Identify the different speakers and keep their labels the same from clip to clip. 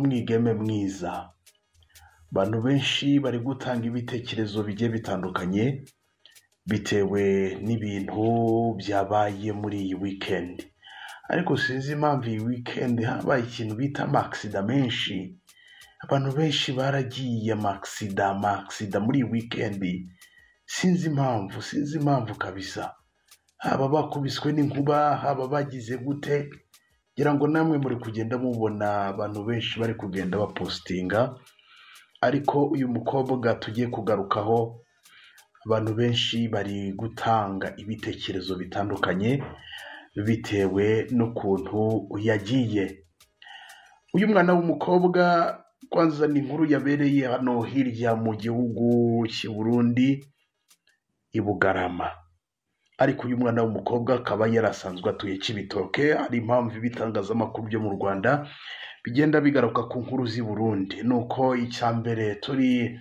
Speaker 1: mwigeme mwiza abantu benshi bari gutanga ibitekerezo bigiye bitandukanye bitewe n'ibintu byabaye muri iyi weekend ariko sinzi impamvu iyi weekend habaye ikintu bita amakisida menshi abantu benshi baragiye amakisida amakisida muri iyi weekend sinzi impamvu sinzi impamvu kabisa haba bakubiswe n'inkuba haba bagize gute ngira ngo namwe muri kugenda mubona abantu benshi bari kugenda bapositinga ariko uyu mukobwa tugiye kugarukaho abantu benshi bari gutanga ibitekerezo bitandukanye bitewe n'ukuntu yagiye uyu mwana w'umukobwa kwanza ni inkuru yabereye hano hirya mu gihugu cy'i Burundi i Bugarama ariko uyu mwana w'umukobwa akaba yarasanzwe atuye Kibitoke hari impamvu ibitangazamakuru byo mu Rwanda bigenda bigaruka ku nkuru z'i Burundi nuko icya mbere turi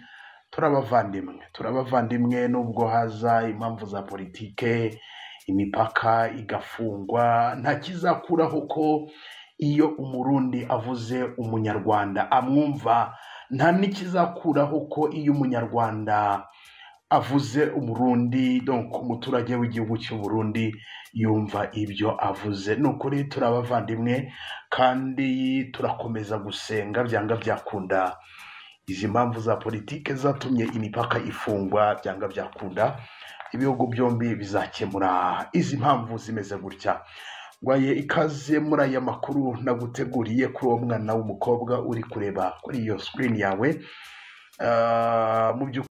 Speaker 1: turabavandimwe turabavandimwe nubwo haza impamvu za politike imipaka igafungwa nta kizakuraho ko iyo umurundi avuze umunyarwanda amwumva nta n'ikizakuraho ko iyo umunyarwanda avuze umurundi donc umuturage w'igihugu cy'u Burundi yumva ibyo avuze ni ukuri turabavandimwe kandi turakomeza gusenga byanga byakunda izi mpamvu za politike zatumye imipaka ifungwa byanga byakunda ibihugu byombi bizakemura izi mpamvu zimeze gutya waye ikaze muri aya makuru naguteguriye kuri uwo mwana w'umukobwa uri kureba kuri iyo screen yawe Ah, mu by'ukuri